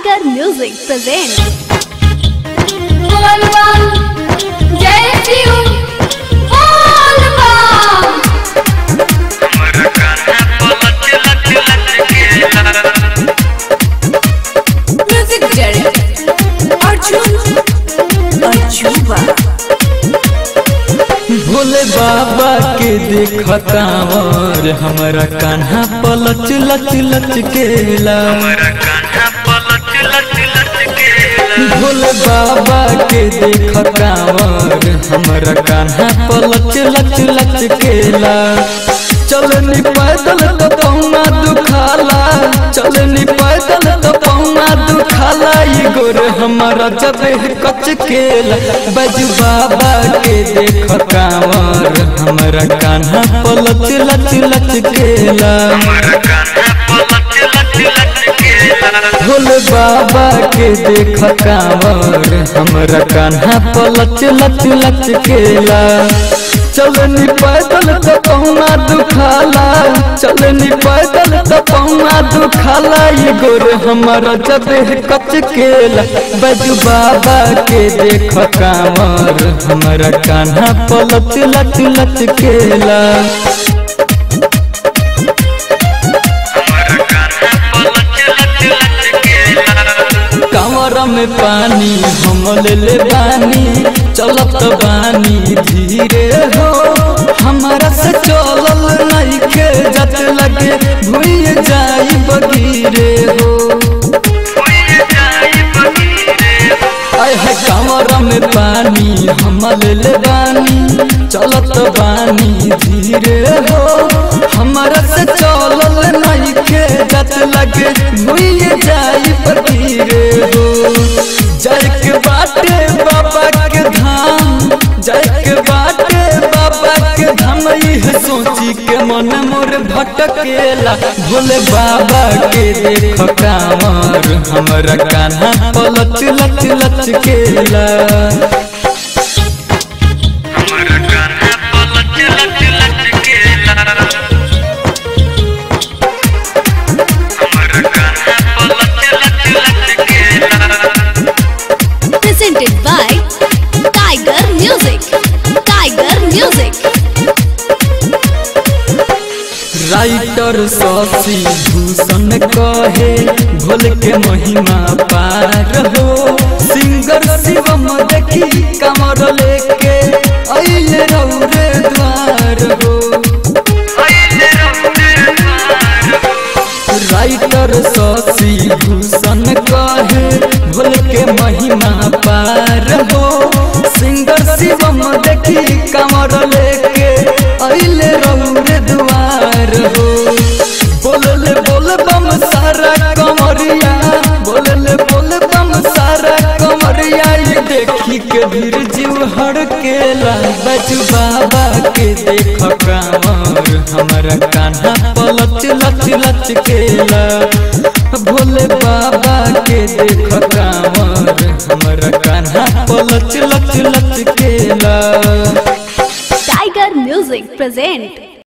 Tiger music present बोल बम जय शिव बोल बम म्यूजिक डायरेक्टर अर्जुन अर्जुबा भोले बाबा के देखतावर हमरा कान्हा पलच लच लच केला भोले बाबा के देखतावर हमरा कान्हा पलच लच लच केला चलनी पैदल तो पौना दुखाला चलनी पैदल तो पौना दुखाला ई गोर हमारा जब कच केला बजू बाबा के देख कांवर हमरा कान्हा पलच लच लच केला भोले बाबा के देख कांवर हमरा कान्हा पलच लच लच केला चलनी पैदल तो पहुना दुखाला चलनी पैदल तो पहुना दुखाला ये गोर हमारा जब कच केला बजू बाबा के देख कांवर हमरा कान्हा पलच लच लच केला कंवर में पानी हम ले ले बानी चलत बानी धीरे हो हमारा से चलल नहीं के जत लगे भूल जाई बगीरे हो आय है कंवर में पानी हम ले ले बानी चलत बानी धीरे हो हमारा से चलल नहीं के जत लगे भूल जाई बगीरे हो जय के बाटे बाबा के धाम जय के बाटे बाबा के धाम यह सोची के मन मोर भटकेला भोले बाबा के देख कांवर हमरा कान्हा पलच लच लच केला presented by Tiger Music. Tiger Music. Writer Shashi Bhushan कहे भोल के महिमा पार हो सिंगर शिवम देखी कमर लेके अइले रौरे द्वार हो राइटर शशि भूषण कहे भोल के महिमा पार हो सिंगर शिवम देखी कमर लेके अइले रौरे द्वार हो बोलले बोल बम सारा कमरिया बोलले बोल बम सारा कमरिया ये देखी के भीड़ जीव हड़केला बजू बाबा के देख कांवर हमरा कान्हा पलच लच लच केला भोले बाबा के देख कांवर हमरा कान्हा पलच लच लच केला Tiger Music present